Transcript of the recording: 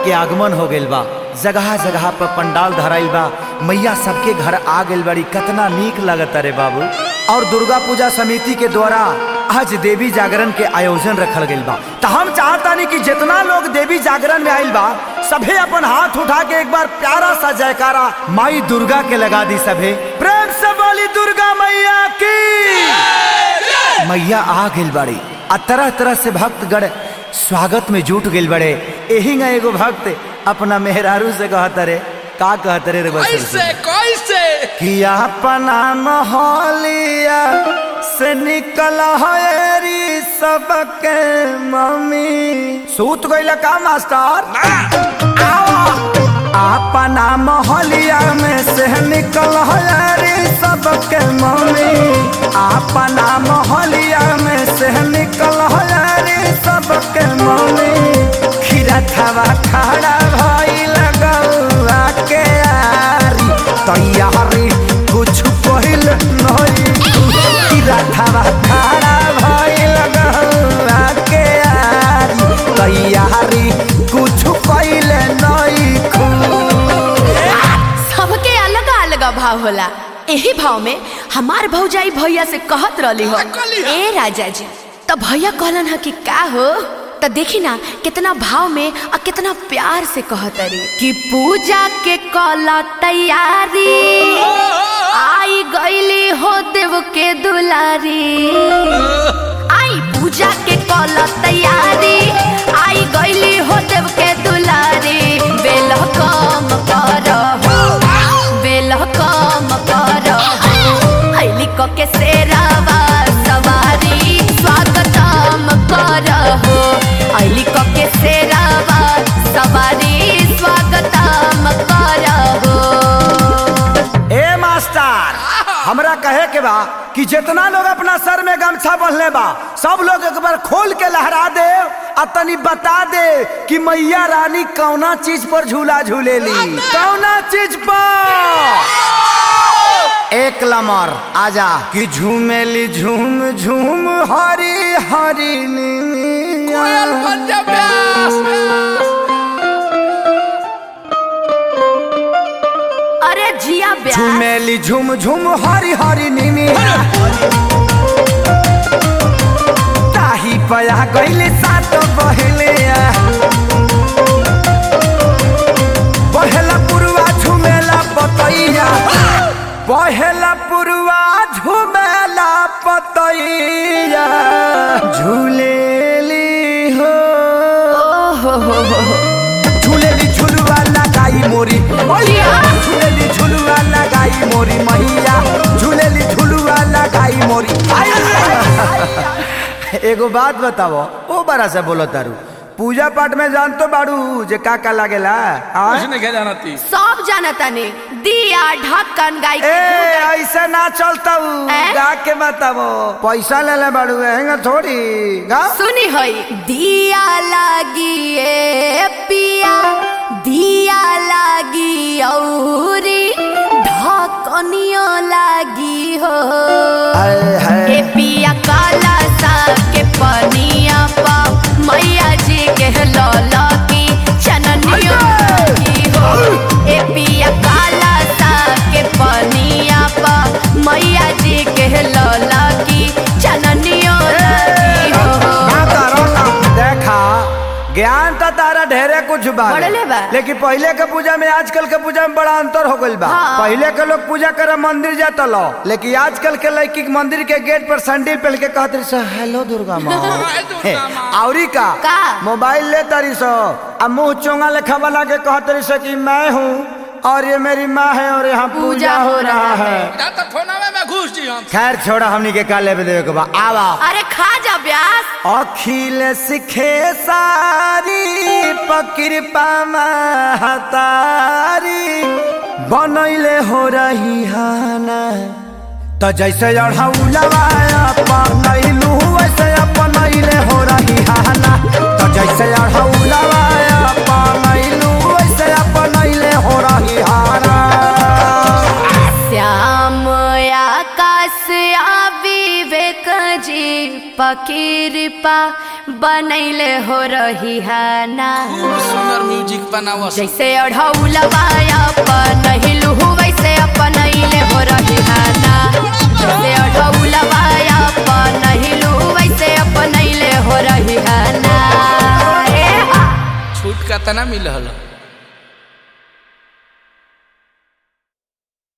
के आगमन हो गइल बा जगह जगह पर पंडाल धराइल बा मैया सबके घर आ गइल बड़ी कितना नीक लगता रे बाबू और दुर्गा पूजा समिति के द्वारा आज देवी जागरण के आयोजन रखल गइल बा तो हम चाहतानी कि जितना लोग देवी जागरण में आइल बा सभे अपन हाथ उठा के एक बार प्यारा सा जयकारा माई दुर्गा के लगा दी सभे प्रेम से बोली दुर्गा मैया की मैया आ गइल बड़ी आ तरह तरह से भक्तगण स्वागत में जुट गइल बड़े एही ना एगो भक्त अपना मेहरारू से कहत रे का कहत रे रे बस कैसे कैसे कि अपना मोहलिया से निकल हरी सबके मम्मी सूत गइल का मास्टर अपना मोहलिया में से निकल हरी सबके मम्मी अपना मोहलिया में से निकल हरी सबके मम्मी खीरा थवा खड़ा भई लगौआ के आरी तैयारी कुछ पहिल नहीं खीरा थवा खड़ा भई लगौआ के आरी तैयारी कुछ पहिल नहीं खू सबके अलग अलग भाव होला एही भाव में हमार भौजाई भैया से कहत रहली हो का कहली ह? ए राजा जी तो भैया कहलन ह कि का हो तो देखी ना कितना भाव में और कितना प्यार से कहत रे कि पूजा के कला तैयारी आई गईली हो देव के दुलारी आई पूजा के कल तैयारी आई गईली हो देव के दुलारी बेल कम कर बेल कम कर ऐली क के सेरावा सवारी स्वागतम कर हो ऐली क के सेरावा सवारी स्वागतम कर हो ए मास्टर हमरा कहे के बा कि जितना लोग अपना सर में गमछा बंधले बा सब लोग एक बार खोल के लहरा दे आ तनी बता दे कि मैया रानी कौना चीज पर झूला झूलेली कौना चीज पर एक लमर आजा कि झूमेली झूम झूम हरी हरी कोयल नीलिया। पंजाब व्यास अरे जिया ब्याह झूमेली झूम झूम हरी हरी नीनिया ताही पया गईले सात बहले पहला पुरवा झुमेला पतैया पहला पुरवा झुमेला पतैया झूलेली हो ओहो हो हो हो झूलेली झुलवा लगाई मोरी मैया झूलेली झुलवा लगाई मोरी मैया झूलेली झुलवा लगाई मोरी एगो बात बताओ ओ बड़ा से बोलो तारू पूजा पाठ में जान तो बाड़ू जे का का लागेला हाँ? कुछ नहीं कह जाना थी सब जानता ने दिया ढक्कन गाय ए ऐसे ना चलता ए? गा के बताओ पैसा ले ले बाड़ू हैंगा थोड़ी गा सुनी हई दिया लागी ए पिया दिया लागी औरी ढकनियो लागी हो हाय हाय ए पिया काला सा के पनिया पा मैया जी के लौला की चननियो लागी हो ए पिया काला सा के पनिया पा मैया जी के लौला की चननियो लागी हो ना करो ना। देखा ज्ञान तो तारा ढेरे कुछ बा बढ़ले बा। लेकिन पहले के पूजा में आजकल के पूजा में बड़ा अंतर हो गइल बा हाँ। पहले के लोग पूजा करे मंदिर जाता लो लेकिन आजकल के लड़की के मंदिर के गेट पर सैंडल पहन के कहत रही सो हेलो दुर्गा माँ हाय दुर्गा माँ। औरी का का? मोबाइल ले तारी सो अब मुंह चोंगा लेखा बना के कहत रही सो कि मैं हूँ और ये मेरी माँ है और यहाँ पूजा हो रहा है ना तो फोनवे में घुस जी हम खैर छोड़ा हमनी के का लेवे देवे के बा आवा अरे खा जा ब्यास अखिल सिखे सारी पकृपा महतारी बनैले हो रही हाना त जैसे अढ़ौलवा अपनैलू वैसे अपनैले हो रही हाना त जैसे अढ़ौलवा अपनैलू वैसे अपनैले हो रही हाना श्याम आकाश आ विवेक जी पकीरपा बनैले हो रही है ना खूब सुंदर म्यूजिक बनावा जैसे अढ़ौलवा अपन वैसे अपन हो रही है ना जैसे अढ़ौलवा अपन वैसे अपन हो रही है ना ए हा। छूट का तना मिलल